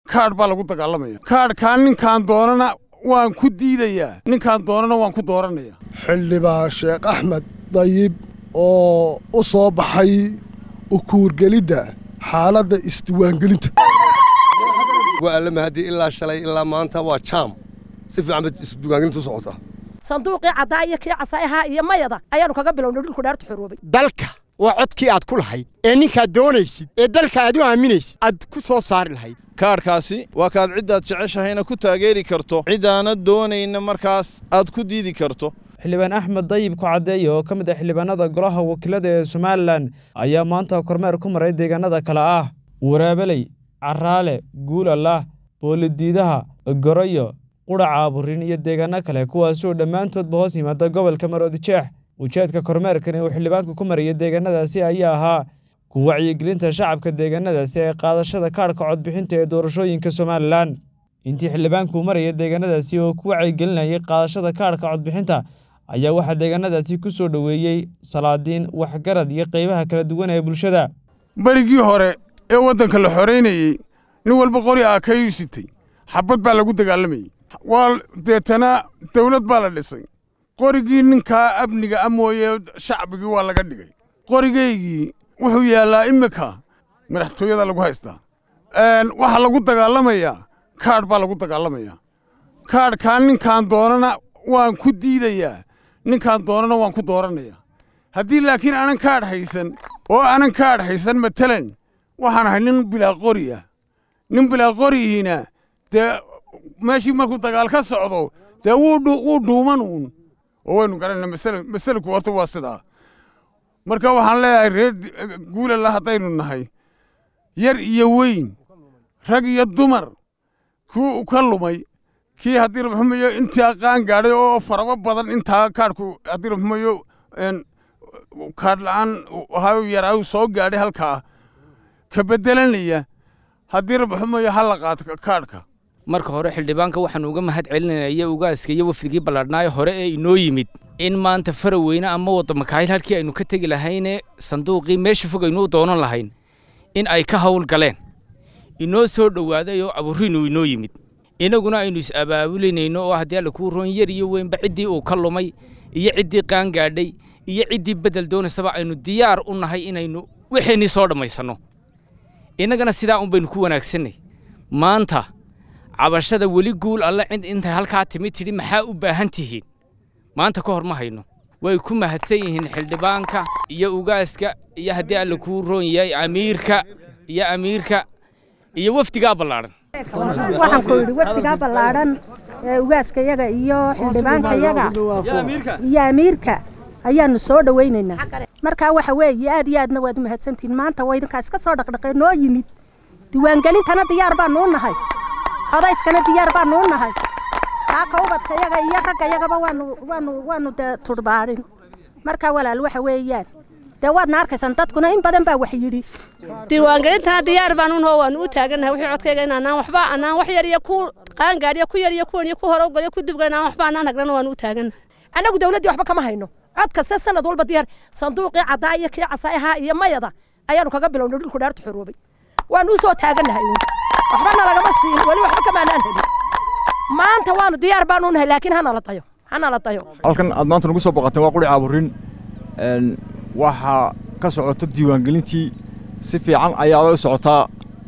kaadh baa lagu dagaalamaya kaadhkaa ninkaan doonana waan ku diidayaa ninkaan doonana waan ku dooranaya xildhibaan sheekh axmed dayib oo u soo baxay ukuurgelidda xaaladda isdiwaangelinta waa alla mahadi ilaa shalay ilaa maanta waa jaam si fiican bay isdiwaangelintu u socotaa sanduuqii caddaa iyo kii casaayaha iyo mayada ayaannu kaga bilownay dhulku dhaartu xoroobay dalka waa codkii aad ku lahayd ee ninkaad doonaysid ee dalka aad u aaminaysid aad ku soo saari lahayd kaadhkaasi waa kaad ciddaad jeceshahayna ku taageeri karto ciddaanad doonayna markaas aad ku diidi karto xildhibaan axmed dayib ku caddeeye oo ka mid ah xildhibaanada golaha wakiilada ee somalilan ayaa maanta kormeer ku maray deegaanada kale ah waraabeley caraale guulalah boolidiidaha goroyo qudhaca aburin iyo deegaano kale kuwaasoo dhammaantoodba hoos yimaada gobolka maroodijeex ujeedka kormeerkani uu xildhibaanku ku maraya deegaanadaasi ayaa ahaa ku wacyigelinta shacabka deegaanadaasi ee qaadashada kaadhka codbixinta ee doorashooyinka somalilan intii xildhibaanku maraya deegaanadaasi oo ku wacyigelinayay qaadashada kaadhka codbixinta ayaa waxaa deegaanadaasi ku soo dhoweeyey salaadiin waxgarad iyo qaybaha kala duwan ee bulshada berigii hore ee waddanka la xoraynayey nin walba qori aakayuu sitay xabad baa lagu dagaalamayey waa deetana dawlad baa la dhisay qorigii ninkaa amniga a mooye shacbigii waa laga dhigay qorigaygii wuxuu yaallaa iminka madaxtooyada lagu haystaa waxaa lagu dagaalamayaa kaadh baa lagu dagaalamayaa kaadhkaa ninkaan doonana waan ku diidayaa ninkaan doonana waan ku dooranaya haddii laakiin aanan kaadh haysan oo aanan kaadh haysan matalan waxaan ahay nin bilaa qori ah nin bilaa qorihiina dee meeshii markuu dagaal ka socdo dee wuu dhuuman uun oo waynu garanayna masalku horta waa sidaa marka waxaan leeyahay reer guulala haddaynu nahay yar iyo weyn rag iyo dumar kuu ka lumay kii haddii rabxumayo intaa qaan gaadhay oo farabo badan intaa kaadhku haddii rabxumayo kaadh la'aan ahayu yaraayu soo gaadhay halkaa ka beddelanaya haddii rabxumayo ha la qaato kaadhka marka hore xildhibaanka waxaanu uga mahad celinaya ugaaska iyo wafdigii balladhnaayo hore ee inoo yimid in maanta faraweyne ama wadamakaayil halkii aynu ka tegi lahayne sanduuqii meesha fog aynu u doonan lahayn in ay ka hawl galeen inoo soo dhowaaday oo aburiinu inoo yimid inaguna aynu is-abaabulinayno oo haddii alla kuu roon yar iyo weynba ciddii uu ka lumay iyo ciddii qaangaadhay iyo ciddii beddel doonaysaba aynu diyaar u nahay inaynu wixeenii soo dhammaysanno innagana sidaa un baynu ku wanaagsannay maanta cabashada weli guul alle cid intay halkaa timid tidhi maxaa u baahan tihiin maanta ka hor ma hayno way ku mahadsan yihiin xildhibaanka iyo ugaaska iyo haddii alle kuu roon yahay amiirka iyo amiirka iyo wafdigaa ballaadhan waxaan ku yidhi wafdigaa ballaadhan ee ugaaska yaga iyo xildhibaanka yaga iyo amiirka ayaanu soo dhowaynaynaa markaa waxa weeye aad iyo aadna waad mahadsantihiin maanta waa idinkaas ka soo dhaqdhaqee noo yimid diiwaangelintana diyaar baanu u nahay codayskana diyaar baanu u nahay saaka ubadka yaga iyo ragga yagaba waanu waanu waanu dee tudhbaadhin markaa walaal waxa weeyaan dee waadna arkaysaan dadkuna in badan baa wax yidhi diiwaangelintana diyaar baan unoo waanu u taagannahay wixii codkayga in anaan waxba anaan wax yar iyo ku qaangaadhiyo ku yar iyo kuwan iyo ku hore ugaliyo ku dibga inaan waxba anaan hagrana waanu u taagannahay annagu dawladdii waxba kama hayno cod kasta sanad walba diyaar sanduuqii caddaa iyo kii casaayaha iyo mayada ayaannu kaga bilownay dhulku dhaartu xoroobay waanu u soo taagannahay uun waxbana lagama siin weli waxba kamaanaan helin maanta waanu diyaar baanu nahay laakiin hana la dayo hana la dayo halkan aad maanta nagu soo boqoteen waa quri caaburin waxaa ka socota diiwaangelintii si fiican ayaaba u socotaa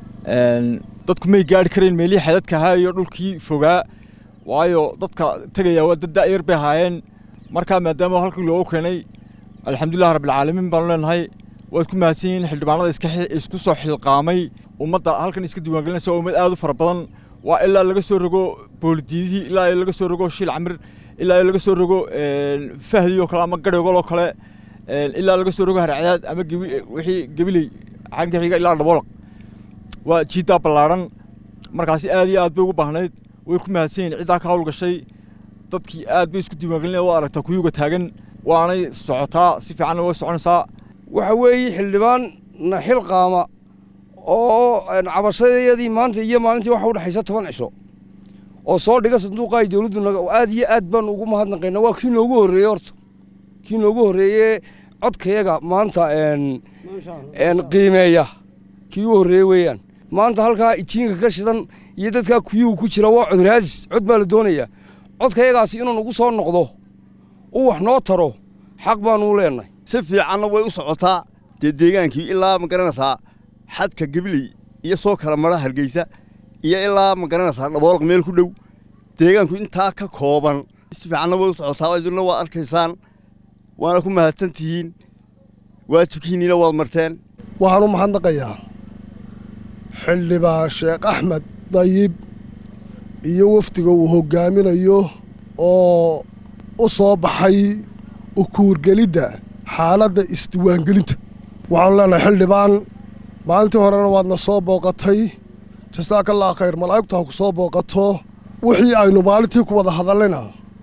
dadku may gaari karayn meelihii xadadka ahaa iyo dhulkii fogaa waayo dadka tegaya waa dad da'yar bay ahaayeen markaa maadaama halkii loogu keenay alxamdulilah rabbilcaalamiin baanu leenahay waad ku mahadsan yihiin xildhibaanada isku soo xilqaamay ummadda halkan iska diiwaangelinaysa waa ummad aad u fara badan waa ilaa laga soo rogo boolidiidihii ilaa laga soo rogo shiil camir ilaa laga soo rogo fahdi oo kale ama garhogol oo kale ilaa laga soo rogo harcadaad ama wixii gebiley xagga xiga ilaa dhaboolaq waa jiiddaa ballaadhan markaasi aad iyo aad bay ugu baahnayd way ku mahadsan yihiin ciddaa ka hawl gashay dadkii aad bay isku diiwaangelinaya waa aragtaa kuyuga taagan waanay socotaa si fiicanna way soconaysaa waxa weeye xildhibaan na xil qaama oo cabashadayadii maanta iyo maalintii waxa udhexaysa toban cisho oo soo dhiga sanduuqa ay dowladdu aad iyo aad baanu ugu mahadnaqaynaa waa kii noogu horreeyey horta kii noogu horreeye codkayaga maanta qiimeeya kii u horreeye weeyaan maanta halkaa ijiinka ka shidan iyo dadkaa kuyuhu ku jira waa cod raadis cod baa la doonayaa codkayagaasi inuu nagu soo noqdo uu wax noo taro xaq baanuu leenahay si fiicanna way u socotaa dee deegaankii ilaa ma garanaysaa xadka gabiley iyo soo kala mara hargeysa iyo ilaa ma garanaysaa dhaboolq meel ku dhow deegaanku intaa ka kooban si fiicanna way u socotaa idinna waad arkaysaan waana ku mahadsan tihiin waajibkiinniina waad marteen waxaan u mahadnaqayaa xildhibaan sheekh axmed dayib iyo wafdiga uu hoggaaminayo oo u soo baxay ukuurgelidda xaaladda isdiwaangelinta waxaanu leenahay xildhibaan maalintii horena waadna soo booqatay jasaakallaa khayr malaa'igtu ha ku soo booqato wixii aynu maalintii ku wada hadallayna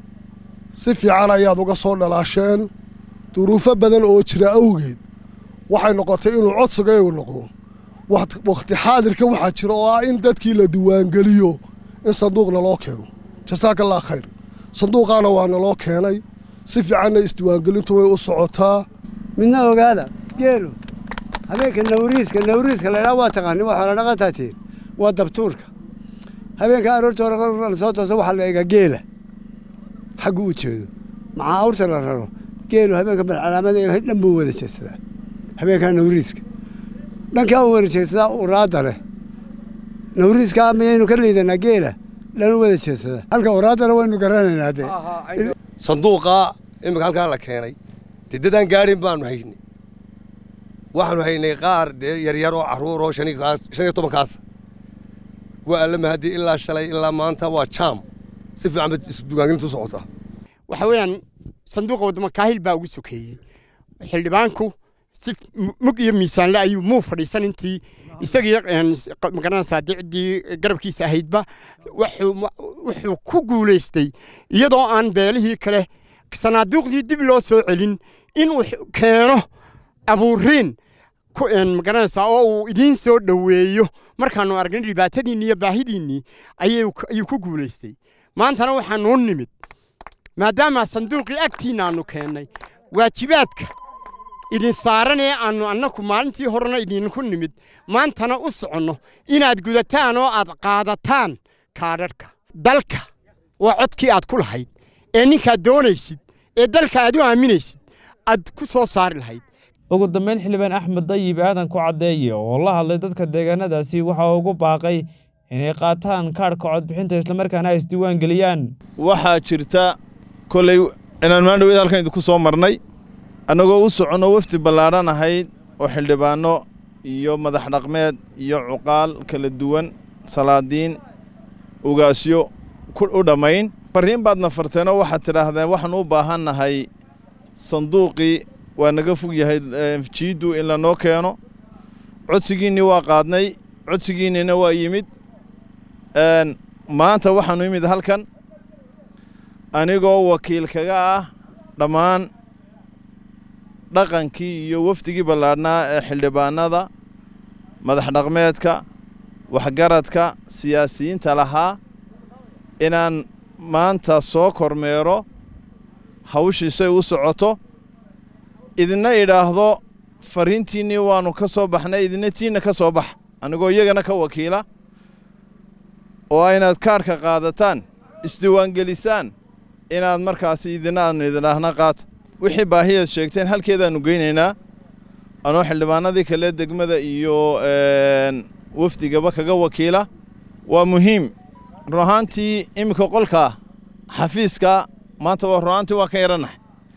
si fiican ayaad uga soo dhalaasheen duruufo badan oo jira awgeed waxay noqotay inuu codsigayagu noqdo wakhti xaadirka waxaa jira oo ah in dadkii la diiwaangeliyo in sanduuqna loo keeno jasaakallaa khayr sanduuqaana waa naloo keenay si fiicanna isdiiwaangelintu way u socotaa midna ogaada geelu habeenka nawriiska nawriiska laydhaa waa taqaanin waa xoola dhaqantaatiin waa dabtuurka habeenka aroorta hore la soo toosa waxaa la eegaa geela xaggu u jeedo maxaa awrta la raro geelu habeenka balcalaamada ilahay dhan buu wada jeedsadaa habeenkaa nawriiska dhankaa u wada jeedsadaa uraadda leh nawriiskaa miyaynu ka liidanaa geela dhan u wada jeedsadaa halka uraaddana waynu garanaynaa dee sanduuqaa imika halkaa la keenay dee dadaan gaadhin baanu haynay waxaanu haynay qaar dee yaryar oo carruur oo shan iyo tobankaas waa alla mahadi ilaa shalay ilaa maanta waa jaam si fiican bay isdugaangelintu u socotaa waxa weeyaan sanduuqa waddamo kaahil baa ugu sokeeyey xildhibaanku si mug iyo miisaanle ayuu muu fadhiisan intii isagii magaranaysaa dicdii garabkiisa ahaydba wuxuu ku guulaystay iyadoo aan beelihii kale sanaaduuqdii dib loo soo celin inuu keeno abuuriin magaranaysaa oo uu idiin soo dhoweeyo markaannu aragnay dhibaatadiinni iyo baahidiinnii ayuu ku guulaystay maantana waxaanuu nimid maadaama sanduuqii agtiinna aannu keennay waajibaadka idin saaran ee aannu annaku maalintii horena idinku nimid maantana u soconno inaad gudataan oo aad qaadataan kaadhadhka dalka waa codkii aad ku lahayd ee ninkaad doonaysid ee dalka aad u aaminaysid aad ku soo saari lahayd ugu dambeyn xildhibaan axmed dayib aadan ku caddeeye oo la hadlay dadka deegaanadaasi waxa ugu baaqay inay qaataan kaadhka codbixinta islamarkaana ay isdiiwaan geliyaan waxaa jirta kolley inaan maandhaweed halkan idinku soo marnay annagoo u soconno wafdi ballaadhan ahayd oo xildhibaanno iyo madax dhaqmeed iyo cuqaal kala duwan salaadiin ugaasyo u dhammayn farriin baadna farteenoo waxaad tidhaahdeen waxaan u baahannahay sanduuqii waa naga fog yahay jiiddu in lanoo keeno codsigiinnii waa qaadnay codsigiinnina waa yimid maanta waxaannu imid halkan anigoo wakiil kaga ah dhammaan dhaqankii iyo wafdigii ballaadhnaa ee xildhibaanada madax dhaqmeedka waxgaradka siyaasiyiinta lahaa inaan maanta soo kormeero hawshiisay u socoto idina idhaahdo farriintiinnii waannu ka soo baxnay idina tiinna ka soo bax anigoo iyagana ka wakiila oo inaad kaadhka qaadataan isdiiwaangelisaan inaad markaasi idina aanu idinhaahna qaata wixii baahiyaad sheegteen halkeedaannu geynaynaa anoo xildhibaanadii kale degmada iyo wafdigaba kaga wakiila waa muhiim run ahaantii iminka qolkaa xafiiska maanta waa run ahaantii waa ka yarannahay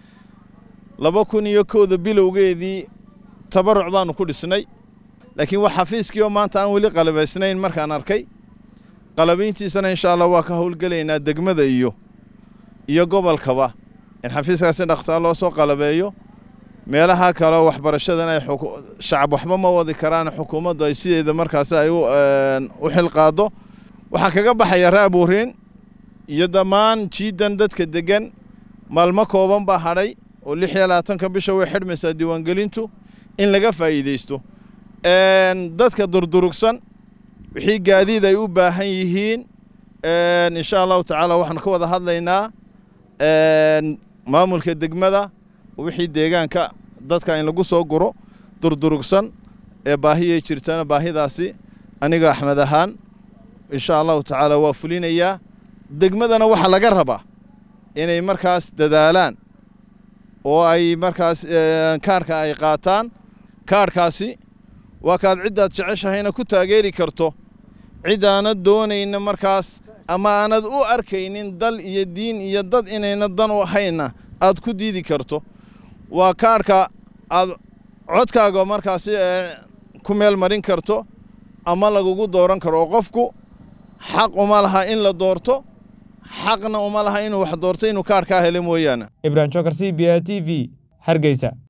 laba kun iyo kowda bilowgeedii tabaruc baannu ku dhisnay laakiin waa xafiiskii oo maanta aan weli qalabaysnayn markaan arkay qalabayntiisana insha allah waa ka howlgelaynaa degmada iyo iyo gobolkaba in xafiiskaasi dhaqsaa loo soo qalabeeyo meelaha kale waxbarashadan ay shacab waxba ma wadi karaan xukuumaddu ay sideeda markaasi ay u xilqaado waxaa kaga baxaya raabuuriin iyo dhammaan jiidan dadka deggan maalmo kooban baa hadhay oo lix iyo labaatanka bisha way xidhmaysaa diiwaangelintu in laga faa'iidaysto dadka durdurugsan wixii gaadiid ay u baahan yihiin insha allahu tacaala waxaan ka wada hadlaynaa maamulka degmada wixii deegaanka dadka in lagu soo guro durdurugsan ee baahiyay jirtana baahidaasi aniga axmed ahaan insha allahu tacaala waa fulinayaa degmadana waxaa laga rabaa inay markaas dadaalaan oo ay markaas kaarhka ay qaataan kaarhkaasi waa kaad ciddaad jeceshahayna ku taageeri karto ciddaanad doonayna markaas ama aanad u arkaynin dal iyo diin iyo dad inayna dan u ahayna aad ku diidi karto waa kaarhka aad codkaaga markaasi ku meel marin karto ama lagugu dooran karo oo qofku xaq uma laha in la doorto xaqna uma laha inuu wax doorto inuu kaarhkaa helo mooyaane ibrahim jokar c b a t v hargeysa